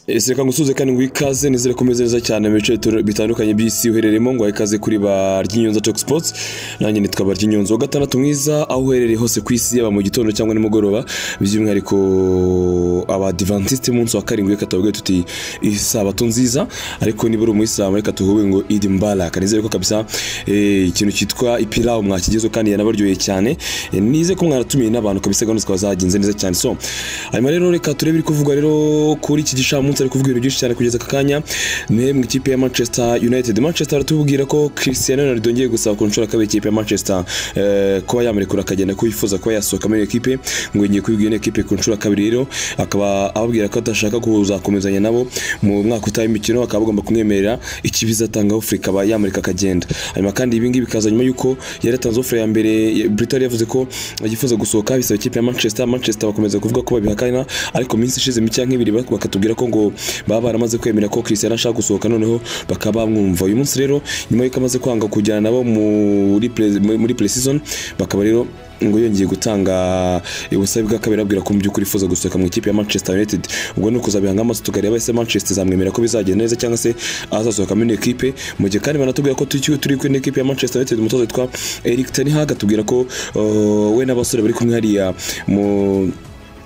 ese reka ngusuze kandi nguhe ikaze nizere ko umeze neza cyane mu bice bitandukanye by'isi uherereyemo ngo ikaze kuri ba ry'inyonza Talk Sports nanjye nitwa ba ry'inyonza wa gatandatu mwiza aho uherereye hose ku isi yaba mu gitondo cyangwa nimugoroba by'umwihariko abadivantisite munsi wa karindwi reka tuvuge tuti isabato nziza ariko niba uri umuyisilamu reka tuvuge ngo idi mbaraka nizere ko kabisa eh, ikintu cyitwa ipilawu mwakigezeho kandi yanabaryoheye cyane Eh, nize ko mwaratumiye n'abantu kabisa gahunda zikaba zagenze neza cyane so hanyuma rero reka turebe ibiri kuvugwa rero kuri iki gicamunsi ari kuvuga ibintu byinshi cyane kugeza aka kanya mwebwe ikipe ya manchester united manchester baratubwira ko cristiano ronaldo yongeye gusaba ku nshuro akaba ikipe ya manchester eh, kuba yamurekura akagenda ko yifuza kuba yasohoka muri iyo kipe ngo yongeye kubibwira iyo kipe ku nshuro ya kabiri rero akaba ababwira ko adashaka kuzakomezanya nabo mu mwaka utaha w'imikino bakaba bagomba kumwemerera ikibiza atanga ofure ikaba yamureka akagenda hanyuma kandi ibi ngibi bikaza nyuma y'uko yari atanze ofure ya mbere Britain yavuze ko yifuza gusohoka bisaba ikipe ya Manchester Manchester bakomeza kuvuga ko babihakana ariko iminsi ishize mike nk'ibiri bak- bakatubwira ko ngo baba baramaze kwemera ko Cristiano ashaka gusohoka noneho bakaba bamwumva uyu munsi rero nyuma y'uko amaze kwanga kujyana nabo muri pre- muri pre-season bakaba rero ngo yongeye gutanga ubusabe bw'akabiri ababwira ko mu by'ukuri yifuza gusohoka mu ikipe ya Manchester United ubwo ni ukuzabihanga amaso tukareba ese Manchester izamwemera ko bizagenda neza cyangwa se azasohoka muri iyo kipe mu gihe kandi banatubwira ko turi turi kuri ino kipe ya Manchester United umutoza witwa Eric Ten Hag atubwira ko uh, we n'abasore bari kumwe hariya mu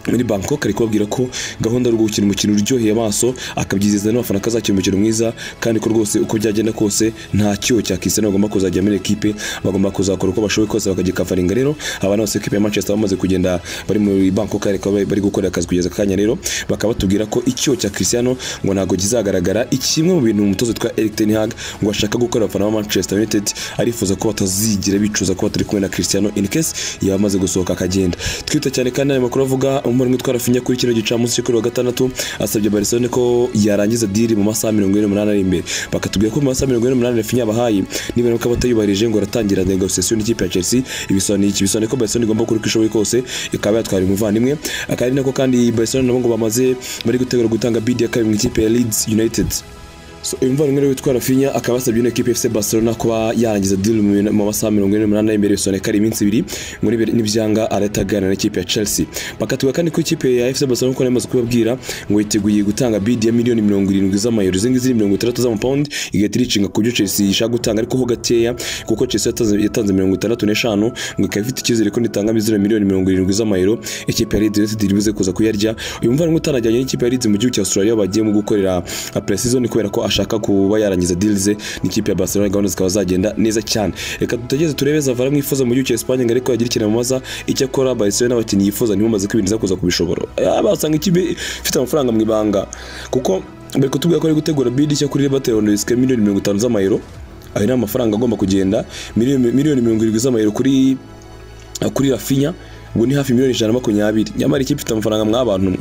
muri Bangkok ari kubabwira ko gahunda yo gukina umukino uryoheye amaso akabyizeza n'abafana ko azakina umukino mwiza kandi ko rwose uko byagenda kose nta cyo cyakisana bagomba kuzajya muri ekipe bagomba kuzakora uko bashoboye kose bakagikafaringa rero abana bose ekipe ya Manchester bamaze kugenda bari muri Bangkok ariko bari bari gukorera akazi kugeza akanya rero bakaba batubwira ko icyo cya Cristiano ngo ntabwo kizagaragara ikimwe mu bintu umutoza witwa Erik Ten Hag ngo ashaka gukora abafana ba Manchester United arifuza ko batazigira bicuza kuba turi kumwe na Cristiano in case yaba amaze gusohoka akagenda twita cyane kandi ayo makuru avuga umuvandimwe utwara finya kuri kino gicamunsi cyo kuri wa gatandatu asabye Barcelona ko yarangiza diri mu masaha mirongo ine n'umunani ari imbere bakatubwira ko mu masaha mirongo ine n'umunani finya yabahaye niba nuko abatayubahirije ngo aratangira negosiyasiyo n'ikipe ya Chelsea ibisobanuye iki bisobanuye ko Barcelona igomba kuri uko ishoboye kose ikaba yatwara umuvandimwe akaba ari nako kandi Barcelona nabo ngo bamaze bari gutegura gutanga bid ya kabiri mu ikipe ya Leeds United So, uyu muvandimwe rero witwa Rafinha akaba yasabye ino ekipe FC Barcelona kuba yarangiza deal mu mina- mu masaha mirongo ine n'umunani imbere bisone kari iminsi ibiri ngo nibe- nibyanga arataganira n'ikipe ya Chelsea bakatuga kandi ko ikipe ya FC Barcelona ko namaze kubabwira ngo yiteguye gutanga bid ya miliyoni mirongo irindwi z'amayero izi ngizi ni mirongo itandatu z'amapawundi igahita iricinga ku byo Chelsea ishaka gutanga ariko ho gakeya kuko Chelsea yatanze, yatanze mirongo itandatu n'eshanu ngo ikaba ifite icyizere ko nitanga mizero miliyoni mirongo irindwi z'amayero ikipe ya Leeds United ibuze kuza kuyarya uyu muvandimwe utanajyanye n'ikipe ya Leeds mu gihugu cya Australia bagiye mu gukorera pre-season kubera ko ashaka kuba yarangiza deal ze n'ikipe ya Barcelona gahunda zikaba zagenda neza cyane reka tutegeze turebe Zavara mwifuza mu gihugu cya Espagne ngo ariko yagira ikintu amaza icyo akora Barcelona abakinnyi yifuza ntibumaze kwibindiza kuza kubishobora basanga ikipe ifite amafaranga mu ibanga kuko bari kutubwira ko ari gutegura bid cyo kuri Barcelona risike miliyoni mirongo itanu z'amayero ayo ni amafaranga agomba kugenda miliyoni miliyoni mirongo irindwi z'amayero kuri kuri Rafinha ubwo ni hafi miliyoni ijana na makumyabiri nyamara ikipe ifite amafaranga mw'abantu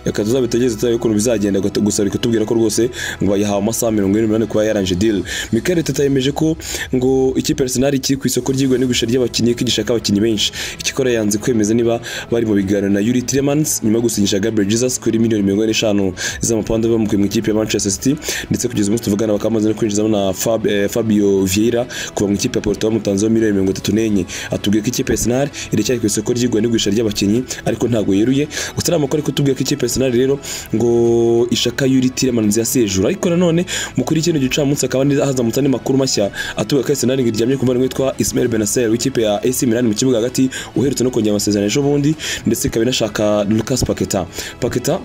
reka tuzabitegeze turabe ukuntu bizagenda gusa- gusa reka tubwira ko rwose ngo bayihawe amasaha mirongo ine n'umunani kuba yaranje deal Mikel Teta yemeje ko ngo ikipe ya Arsenal kiri ku isoko ry'igura n'igurisha ry'abakinnyi ko gishaka abakinnyi benshi ikikora yanze kwemeza niba bari mu biganiro na Yuri Tielemans nyuma yo gusinyisha Gabriel Jesus kuri miliyoni mirongo ine n'eshanu z'amapawundi bamukuye mu ikipe ya Manchester City ndetse kugeza umunsi tuvugana bakaba bamaze no kwinjizamo na Fab- eh, Fabio Vieira kuva mu ikipe ya Porto bamutanzeho miliyoni mirongo itatu n'enye atubwiye ko ikipe ya Arsenal iracyari ku isoko ry'igura n'igurisha ry'abakinnyi ariko ntabwo yeruye gusa ari amakuru ariko tubwiye ko ikipe ya Arsenal rero ngo ishaka Yuri Tielemans yasejura ariko nanone mu kuri kino gicamunsi akaba ndi- hazamutse andi makuru mashya atubwiye ko Arsenal ngo iryamye ku muvandimwe witwa Ismail Benacer w'ikipe ya AC Milan mu kibuga hagati uherutse no kongera amasezerano ejo bundi ndetse ikaba inashaka Lucas Paqueta Paqueta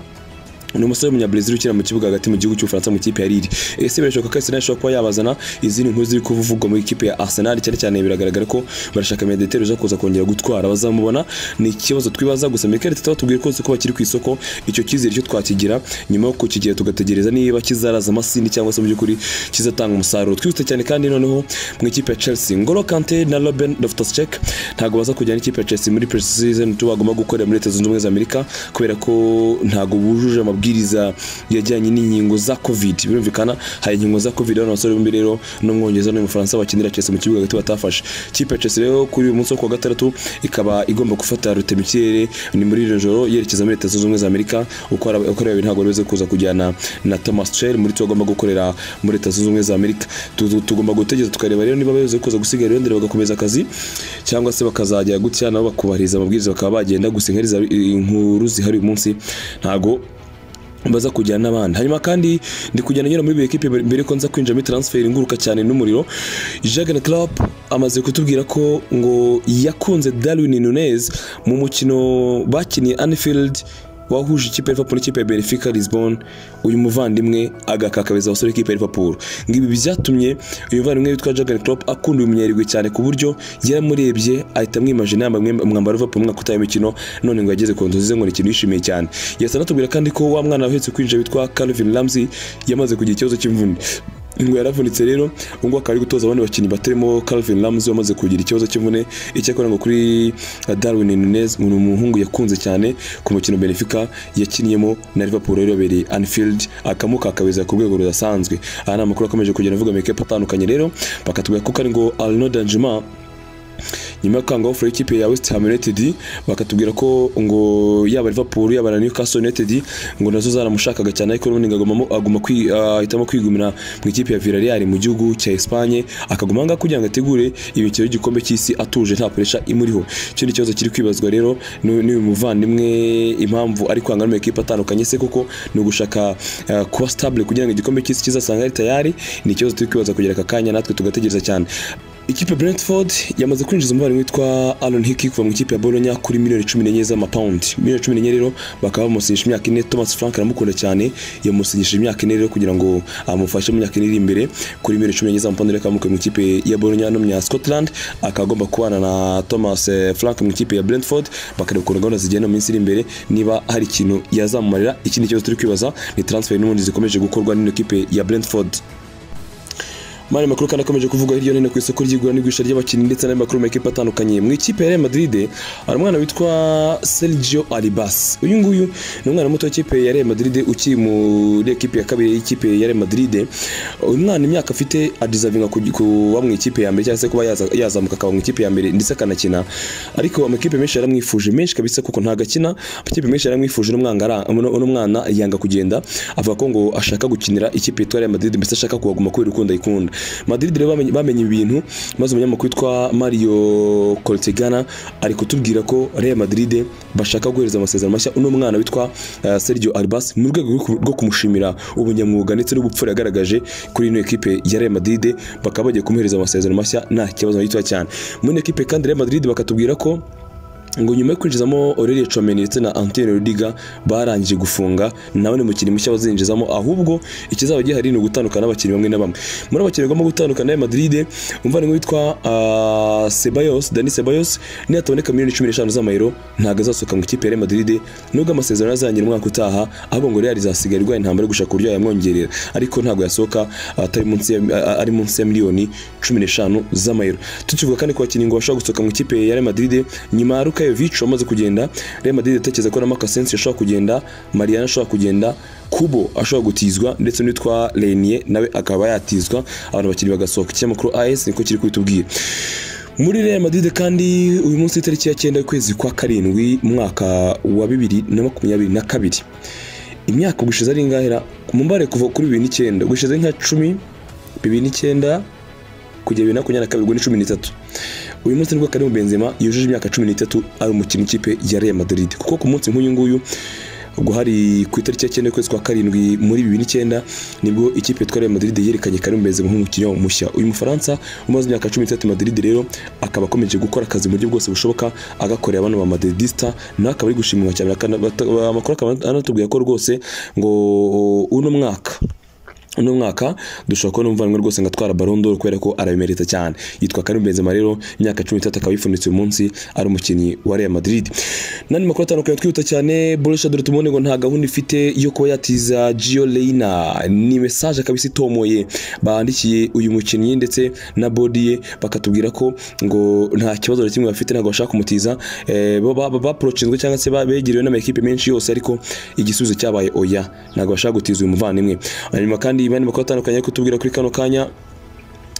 ni umusore w'umunyabrazil ukina mu kibuga hagati mu gihugu cy'ubufaransa mu kipe ya Lille ese birashoboka ko Arsenal ishobora kuba yabazana izindi nkuru ziri kuvugwa muri ikipe ya Arsenal cyane cyane biragaragara ko barashaka mediateur uza kuza kongera gutwara bazamubona ni ikibazo twibaza gusa Mikel Arteta batubwiye ko ko bakiri ku isoko icyo cyizere cyo twakigira nyuma yo kukigira tugategereza niba kizaraza amasindi cyangwa se mu by'ukuri kizatanga umusaruro twihuse cyane kandi noneho mu ikipe ya Chelsea Ngolo Kante na Ruben Loftus-Cheek ntabwo baza kujyana ikipe ya Chelsea muri pre-season tu bagomba gukorera muri Leta Zunze Ubumwe za Amerika kubera ko ntabwo bujuje amabwiriza yajyanye n'inkingo za covid birumvikana hari inkingo za covid abana basore bombi rero n'umwongereza n'umufaransa bakinira Chelsea mu kibuga hagati batafashe ikipe ya Chelsea rero kuri uyu munsi wo kuwa gatandatu ikaba igomba gufata rute mu kirere ni muri iryo joro yerekeza muri Leta Zunze Ubumwe za Amerika uko ari- uko ari babiri ntabwo bari kuza kujyana na Thomas Tuchel muri twe bagomba gukorera muri Leta Zunze Ubumwe za Amerika Tu- tu- tugomba gutegereza tukareba rero niba bari kuza gusiga Londres bagakomeza akazi cyangwa se bakazajya gutya nabo bakubahiriza amabwiriza bakaba bagenda gusa inkari za- inkuru zihari uyu munsi ntago baza kujyana n'abandi hanyuma kandi ndi kujyana nyura muri buri ekipe mbere yuko nza kwinjira muri transfer inguruka cyane n'umuriro Jurgen Klopp amaze kutubwira ko ngo yakunze Darwin Nunez mu mukino bakiniye Anfield wahuje ikipe ya Liverpool n'ikipe ya Benfica Lisbon uyu muvandimwe agakakabeza abasore ikipe ya Liverpool ngibi byatumye uyu muvandimwe witwa Jurgen Klopp akunda uyu munyarirwe cyane ku buryo yaramurebye ahita amwimajina yambaye umwambaro wa Liverpool mwaka utaha imikino none ngo yageze ku nzozi ze ngo ni ikintu yishimiye cyane yasa anatubwira kandi ko wa mwana wahetse kwinjira witwa Calvin Ramsey yamaze kugira ikibazo cy'imvune ngo yaravunitse rero ubu ngubu akaba ari gutoza abandi bakinnyi batarimo Calvin Ramsey wamaze kugira ikibazo cy'imvune icyakora ngo kuri Darwin Nunez ngo ni umuhungu yakunze cyane ku mukino Benfica yakiniyemo na Liverpool rero yabereye Anfield akamukakabeza ku rwego rudasanzwe aha ni amakuru akomeje kugenda avuga mu ikipe atandukanye rero bakatubwira ko kandi ngo Arnaud Danjuma nyuma yo gukanga ofure y'ikipe ya West Ham United bakatubwira ko ngo yaba Liverpool yaba na Newcastle United ngo nazo zaramushakaga cyane ariko n'ubundi aguma aguma kwi- ah, ahitamo kwigumira mu ikipe ya Villarreal mu gihugu cya Espagne akaguma ahangaha kugira ngo ategure imikino y'gikombe cy'isi atuje nta pressure imuriho ikindi kibazo kiri kwibazwa rero ni- ni uyu muvandimwe impamvu ari kwanga mu ikipe atandukanye se kuko ni ugushaka ah, kuba stable kugira ngo igikombe cy'isi kizasanga ari tayari ni ikibazo turi kwibaza kugera aka kanya natwe tugategereza cyane Ikipe Brentford yamaze kwinjiza umuvandimwe witwa Aaron Hickey kuva mu ikipe ya Bologna kuri miliyoni cumi n'enye z'amapawundi miliyoni cumi n'enye rero bakaba bamusinyisha imyaka ine Thomas Frank aramukunda cyane yamusinyishije imyaka ine rero kugira ngo amufashe mu myaka ine iri imbere kuri miliyoni cumi n'enye z'amapawundi rero akaba amukuye mu ikipe ya Bologna no mu ya Scotland akaba agomba kubana na Thomas eh, Frank mu ikipe ya Brentford bakareba ukuntu gahunda zigenda mu minsi iri imbere niba hari ikintu yazamumarira ikindi kibazo turi kwibaza ni transfer n'ubundi zikomeje gukorwa n'ino kipe ya Brentford Mani makuru kandi akomeje kuvuga hirya no hino ku isoko ry'igura n'igurisha ry'abakinnyi ndetse n'andi makuru makipe atandukanye. Mu ikipe ya Real Madrid hari umwana witwa Sergio Arribas. Uyu nguyu ni umwana muto w'ikipe ya Real Madrid ukiri muri ekipe ya kabiri y'ikipe ya Real Madrid. Uyu mwana imyaka afite adizavinga kuba mu ikipe ya mbere cyangwa se kuba yaza- yazamuka akaba mu ikipe ya mbere ndetse akanakina. Ariko amakipe menshi yaramwifuje menshi kabisa kuko ntago akina. Amakipe menshi yaramwifuje n'umwanga ara- uno uno mwana yanga kugenda avuga ko ngo ashaka gukinira ikipe yitwa Real Madrid mbese ashaka kuhaguma kubera urukundo ayikunda. Madrid rero bamenye- bamenye ibintu maze umunyamakuru witwa Mario Cortegana ari kutubwira ko Real Madrid bashaka guhereza amasezerano mashya uno mwana witwa eh, Sergio Arbas mu rwego rwo ku- rwo kumushimira ubunyamwuga ndetse n'ubupfura yagaragaje kuri ino ekipe ya Real Madrid bakaba bagiye kumuhereza amasezerano mashya nta kibazo gitoya cyane. Muri ino ekipe kandi Real Madrid bakatubwira ko ngo nyuma yo kwinjizamo Aurelien Tchouameni ndetse na Antonio Rudiger barangije gufunga nawe ni umukinnyi mushya bazinjizamo ahubwo ikizaba gihari ni ugutandukana n'abakinnyi bamwe na bamwe muri abakinnyi bagomba gutandukana na Madrid umuvandimwe witwa ah, Ceballos Dani Ceballos niyataboneka miliyoni cumi n'eshanu z'amayero ntabwo azasohoka mu ikipe ya Real Madrid nubwo amasezerano azarangira umwaka utaha ahubwo ngo Real izasigara irwaye intambara yo gushaka uburyo yamwongerera ariko ntabwo yasohoka atari munsi ya- a- ari munsi ya miliyoni cumi n'eshanu z'amayero tukivuga kandi ku bakinnyi ngo bashobora gusohoka mu ikipe ya Real Madrid nyuma ya Lukajovic wamaze kugenda Real Madrid itekereza ko na Marcus Sensi ashobora kugenda Mariano ashobora kugenda Kubo ashobora gutizwa ndetse n'uwitwa Renier nawe akaba yatizwa abantu bakinnyi bagasohoka ikinyamakuru AS niko kiri kubitubwira muri Real Madrid kandi uyu munsi itariki ya 9 ukwezi kwa karindwi mwaka wa 2022 imyaka gushize ari ingahera mumbare kuva kuri 2009 gushize nka 10 2009 kugera bibiri na makumyabiri na kabiri ubwo ni cumi n'itatu uyu munsi nibwo Karim Benzema yujuje imyaka cumi n'itatu ari umukinnyi w'ikipe ya Real Madrid kuko ku munsi nk'uyu nguyu ubwo hari ku itariki ya cyenda y'ukwezi kwa karindwi muri bibiri n'icyenda nibwo ikipe yitwa Real Madrid yerekanye Karim Benzema nk'umukinnyi mushya uyu Mufaransa umaze imyaka cumi n'itatu i Madrid rero akaba akomeje gukora akazi mu buryo bwose bushoboka agakorera abana ba Madridista nawe akaba ari gushimwa cyane akana- bata- amakuru akaba anatubwira ko rwose ngo uno mwaka uno mwaka dushobora kubona umuvandimwe rwose ngo atwara Ballon d'Or kubera ko arabimerita cyane yitwa Karim Benzema rero imyaka 13 akaba yifunitse uyu munsi ari umukinnyi wa Real Madrid nani makuru atandukanye twihuta cyane Borussia Dortmund ngo nta gahunda ifite yo kuba yatiza Gio Reyna ni message kabisa itomoye bandikiye uyu mukinnyi ndetse na body ye bakatubwira ko ngo nta kibazo na kimwe bafite ntabwo bashaka kumutiza eh, bo ba- ba- baprochinzwe cyangwa se ba- begerewe n'amakipe menshi yose ariko igisubizo cyabaye oya ntabwo bashaka gutiza uyu muvandimwe hanyuma kandi bane makuru atandukanye ari kutubwira kuri kano kanya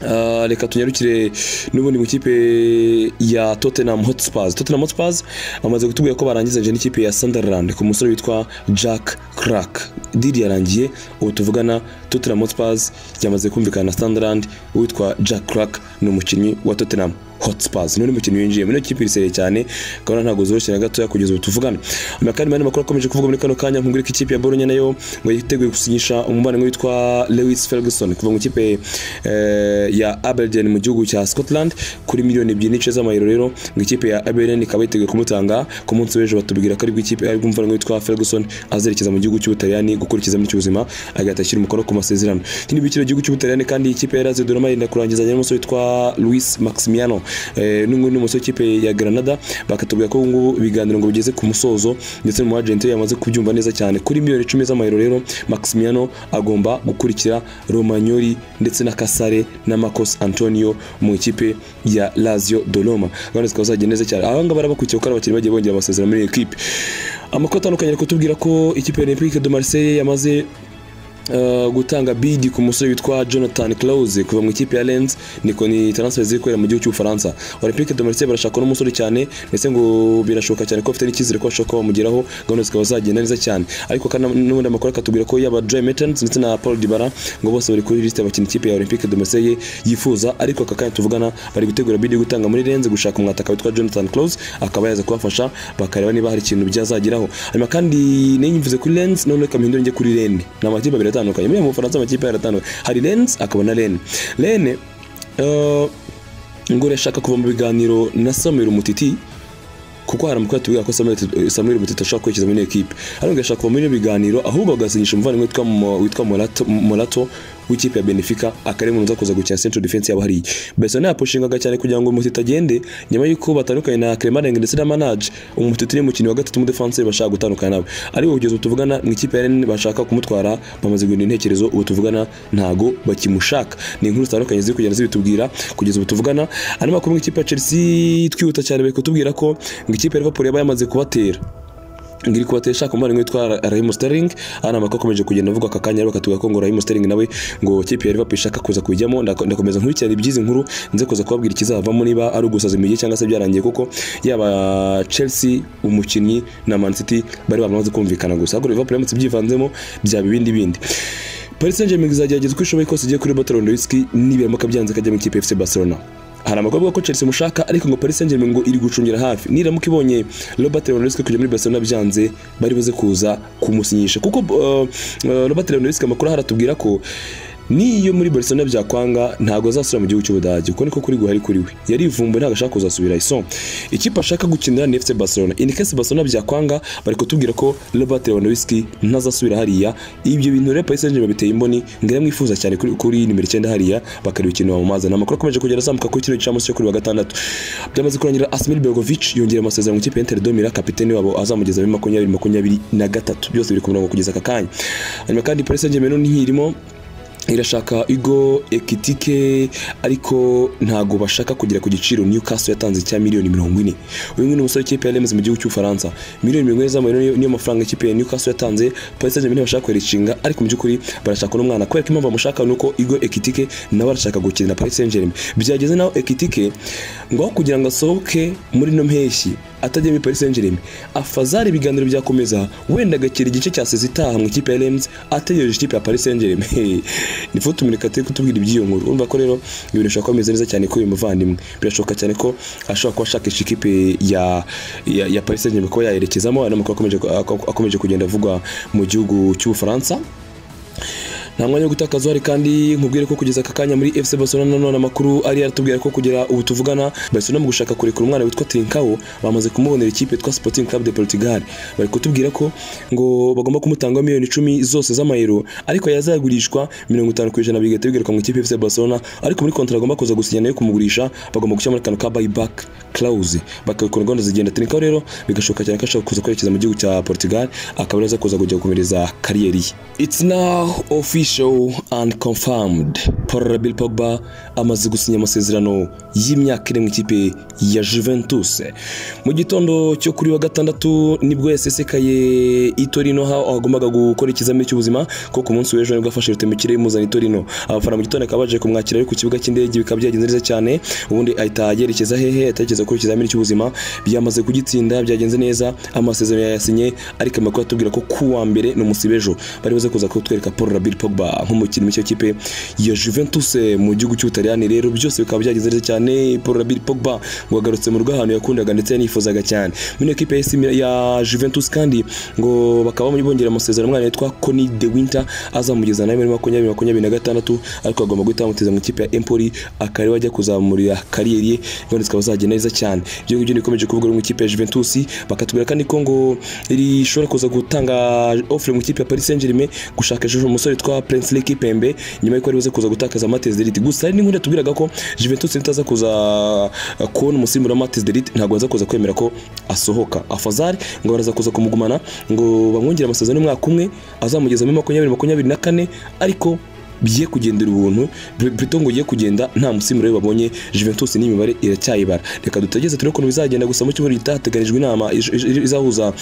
Ah, reka tunyarukire n'ubundi mu ikipe ya Tottenham Hotspurs. Tottenham Hotspurs amaze kutubwira ko barangizanje n'ikipe ya Sunderland ku musore witwa Jack Clark. Diri yarangiye ubu tuvugana Tottenham Hotspurs yamaze kumvikana na Sunderland uwitwa Jack Clark ni umukinnyi wa Tottenham. Hotspurs niwe mukino yinjiyemo niyo kipe iriseye cyane ukabona ntabwo zoroshye na gatoya kugeza ubu tuvugana amakari mani makuru akomeje kuvuga muri kano kanya nkubwira ko ikipe ya Bologna nayo ngo yiteguye gusinyisha umubano witwa Lewis Ferguson kuva mu ikipe eh, ya Aberdeen mu gihugu cya Scotland kuri miliyoni ebyiri n'ice z'amayero rero ngo ikipe ya Aberdeen ikaba yiteguye kumutanga ku munsi w'ejo batubwira ko aribwo ikipe aribwo umuvandimwe witwa Ferguson azerekeza mu gihugu cy'Ubutaliyani gukurikizamo icy'ubuzima agahita ashyira umukono ku masezerano ikindi bikira igihugu cy'Ubutaliyani kandi iyi kipe yarazi Doroma yenda kurangizanya n'umusore witwa Luis Maximiano eh, n'undi n'umusore w'ikipe ya Granada bakatubwira ko ubu ngubu ibiganiro ngo bigeze ku musozo ndetse n'umu agent we yamaze kubyumva neza cyane kuri miliyoni icumi z'amayero rero Maximiano agomba gukurikira Romagnoli ndetse na Casale na Marcos Antonio mu ikipe ya Lazio Doloma gahunda zikaba zagiye neza cyane abanga barabakurikiye kuko ari abakinnyi bagiye bongera amasezerano muri iyi ekipe amakuru atandukanye ari kutubwira ko ikipe ya Olympique de Marseille yamaze Uh, gutanga bidi ku musore witwa Jonathan Clause kuva mu ikipe ya Lens niko ni transfer ziri kubera mu gihugu cy'Ubufaransa Olympique de Marseille barashaka n'umusore cyane ndetse ngo birashoboka cyane ko afite n'icyizere ko ashobora kuba bamugeraho gahunda zikaba zagenda neza cyane ariko kandi n'ubundi amakuru akatubwira ko yaba Dre Mertens ndetse na Paul Dybala ngo bose bari kuri liste y'abakinnyi ikipe ya Olympique de Marseille yifuza ariko aka kanya tuvugana bari gutegura bidi yo gutanga muri Lens gushaka umwataka witwa Jonathan Clause akaba yaza kubafasha bakareba niba hari ikintu byazageraho hanyuma kandi niyumvize kuri Lens none kamuhindura njye kuri Rennes ni amakipe abiri atandukanye muri mu Bufaransa amakipe yaratandukanye hari Lens akaba na Rennes Rennes eh, ngo irashaka kuva mu biganiro na Samuel Umutiti kuko hari amakuru atubwira ko Samuel- Samuel Umutiti ashaka kwerekeza muri iyo ekipe ariko ngo irashaka kuva muri ibyo biganiro ahubwo bagasinyisha umuvandimwe witwa Mo- witwa Morato Morato w'ikipe ya Benfica akari mu nzakuza gukina central defense yabo hariya Barcelona yapushingaga cyane kugira ngo Umutiti agende nyuma y'uko batandukanye na Clemarenge ndetse na Manage Umutiti ni umukinnyi wa gatatu mu defense bashaka gutandukana nabo ariko kugeza ubu tuvugana mu ikipe ya Rennes bashaka kumutwara bamaze guhindura intekerezo ubu tuvugana ntago bakimushaka ni inkuru zitandukanye ziri kugenda zibitubwira kugeza ubu tuvugana andi makuru mu ikipe ya Chelsea twihuta cyane bari kutubwira ko ngo ikipe ya Liverpool yaba yamaze kubatera ngiri kubatesha ku muvandimwe witwa Raheem Sterling ana makuru akomeje kugenda avugwa aka kanya bakatuga ko ngo Raheem Sterling nawe ngo kipe ya Liverpool ishaka kuza kujyamo Ndako- ndakomeza nkurikirana iby'izi nkuru nze kuza kubabwira ikizavamo niba ari ugusaza imigi cyangwa se byarangiye kuko yaba Chelsea umukinnyi na Man City bari bamaze kumvikana gusa ariko Liverpool yamutse byivanzemo byaba ibindi bindi Paris Saint-Germain izagerageza uko ishoboye kose igiye kuri Baton Lewandowski nibiramuka byanze akajya mu ikipe ya FC Barcelona hari amakuru avuga ko Chelsea imushaka ariko ngo Paris Saint-Germain ngo iri gucungira hafi niramuka ibonye Robert Lewandowski kujya muri Barcelona byanze bari buze kuza kumusinyisha kuko uh, uh, Robert Lewandowski amakuru haratubwira ko niyo muri Barcelona byakwanga ntago azasubira mu gihugu cy'Ubudage kuko niko kuri guhari kuri we yari ivumbuye ntago ashaka kuzasubira iso ikipe ashaka gukinira ni FC Barcelona in case Barcelona byakwanga bari kutubwira ko Robert Lewandowski ntazasubira hariya ibyo bintu rero Paris Saint-Germain biteye imboni ngira mwifuza cyane kuri, kuri nimero 9 hariya bakareba ikintu bamumaza namakuru akomeje kugera azamuka kuri kino gicamunsi cyo kuri wa gatandatu byamaze kurangira Asmir Begovic yongera amasezerano mu ikipe ya Inter de Milan kapiteni wabo azamugeza muri 2023 byose biri ku murongo kugeza aka kanya hanyuma kandi Paris Saint-Germain no ntihirimo irashaka igo ekitike ariko ntago bashaka kugera ku giciro Newcastle yatanze cya miliyoni mirongo ine uyu nguyu ni umusore w'ikipe ya Rennes mu gihugu cy'Ufaransa miliyoni mirongo ine z'amayero niyo- niyo mafaranga ikipe ya Newcastle yatanze Paris Saint-Germain bashaka kwericinga ariko mu by'ukuri barashaka n'umwana kubera ko impamvu bamushaka ni uko igo ekitike nawe arashaka gukinira Paris Saint-Germain byageze naho ekitike ngo aho kugira ngo asohoke muri no mpeshyi atajya muri Paris Saint-Germain afazari ibiganiro byakomeza wenda agakira igice cya sezi itaha mu ikipe ya Rennes ategereje ikipe ya Paris Saint-Germain ni fo tuminikate kutubwira iby'iyo nkuru urumva ko rero ibintu bishobora kuba bimeze neza cyane kuri uyu muvandimwe birashoboka cyane ko ashobora kuba ashakisha ikipe ya ya, ya Paris Saint-Germain kuba yayerekezamo ari amakuru akomeje akomeje kugenda avugwa mu gihugu cy'Ubufaransa nta mwanya wo gutakaza uhari kandi nkubwire ko kugeza aka kanya muri FC Barcelona nanone amakuru ari aratubwira ko kugera ubu tuvugana Barcelona mu gushaka kurekura umwana witwa Trincao bamaze kumubonera ikipe yitwa Sporting Club de Portugal bari kutubwira ko ngo bagomba kumutangaho miliyoni icumi zose z'amayero ariko yazagurishwa mirongo itanu ku ijana bigahita bigaruka mu ikipe ya FC Barcelona ariko muri kontara agomba kuza gusinya nayo kumugurisha bagomba gushyira muri akantu ka buyback clause bakabikora gahunda zigenda Trincao rero bigashoboka cyane ko ashobora kuza kwerekeza mu gihugu cya Portugal akaba aza kuza kujya gukomereza kariyeri ye It's now official and confirmed. Paul Bill Pogba amaze gusinya amasezerano y'imyaka ine mu ikipe ya Juventus. Mu gitondo cyo kuri wa gatandatu nibwo yasesekaye i Torino aho agombaga gukora ikizamini cy'ubuzima ko ku munsi w'ejo nibwo afashe rutema ikirere imuzana i Torino. Abafana mu gitondo akaba baje kumwakira ari ku kibuga cy'indege bikaba byagenze neza cyane ubundi ahita yerekeza hehe atekereza kuri ikizamini cy'ubuzima byamaze kugitsinda byagenze neza amasezerano yayasinye ariko amakuru atubwira ko ku wa mbere ni umusibejo bari buze kuza kutwereka Paul Rabir Pogba Pogba nk'umukinnyi w'icyo kipe ya Juventus mu gihugu cy'Ubutaliyani rero byose bikaba byagize neza cyane Paul Bill Pogba ngo agarutse mu rugo ahantu yakundaga ndetse yanifuzaga cyane muri ekipe ya, AC Milan- ya Juventus kandi ngo bakaba bongera amasezerano umwana yitwa Coni De Winter azamugeza nawe muri makumyabiri makumyabiri na gatandatu ariko agomba guhita bamuteza mu ikipe ya Empoli akareba ajya kuzamurira kariyeri ye ngo zikaba zagenda neza cyane ibyo ngibyo bikomeje kuvuga mu ikipe ya Juventus bakatubwira kandi ko ngo rishobora kuza gutanga offre mu ikipe ya Paris Saint-Germain gushaka ejo umusore witwa Prince Lekipembe nyuma y'uko aribuze kuza gutakaza Matez Delite gusa hari n'inkuru yatubwiraga ko Juventus nitaza kuza uh, kubona umusimbura wa Matez Delite ntabwo bazakuza kwemera ko asohoka Afazari ngo baraza kuza kumugumana ngo bamwongere amasezerano y'umwaka umwe azamugeza muri makumyabiri makumyabiri na kane ariko biye kugendera ubuntu Plutôt ngo ugiye kugenda nta musimbura we babonye Juventus n'imibare iracyayibara reka dutegereze turebe ukuntu bizagenda gusa mu cyumweru gitaha hateganijwe inama iz- iz- izahuza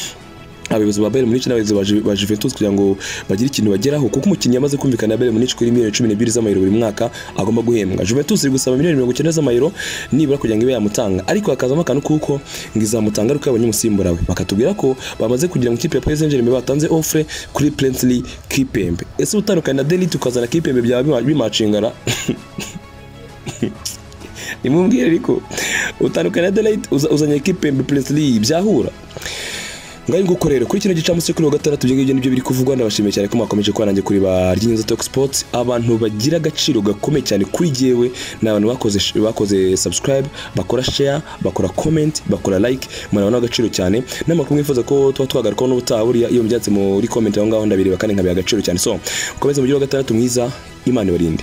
abayobozi ba Bayern Munich n'abayobozi ba Ju- ba Juventus kugira ngo bagire ikintu bageraho kuko umukinnyi yamaze kumvikana na Bayern Munich kuri miliyoni 12 z'amayero buri mwaka agomba guhembwa Juventus iri gusaba miliyoni 90 z'amayero nibura kugira ngo ibe yamutanga ariko hakazamo akantu kuko ngo izamutanga ariko yabonye umusimbura we bakatubwira ko bamaze kugira mu kipe ya Paris Saint-Germain batanze offre kuri Princely Kipembe ese utandukanye na Delite ukazana Kipembe byaba bima- bimacingana nimumbwire ariko utandukanye na Delite uzanye Kipembe Princely byahura ngaho nguko rero kuri kino gicamunsi cyo kuri wa gatandatu ibyo ngibyo nibyo biri kuvugwa ndabashimiye cyane ko mwakomeje kuba nanjye kuri ba ry'inyoza talk sports abantu bagira agaciro gakomeye cyane kuri jyewe ni abantu bakoze bakoze subscribe bakora share bakora comment bakora like murabona agaciro cyane n'amakuru mwifuza ko tuba twagarukaho n'ubutaha buriya iyo mubyatse muri comment aho ngaho ndabireba kandi nkabiha agaciro cyane so mukomeze mugire wa gatandatu mwiza imana ibarinde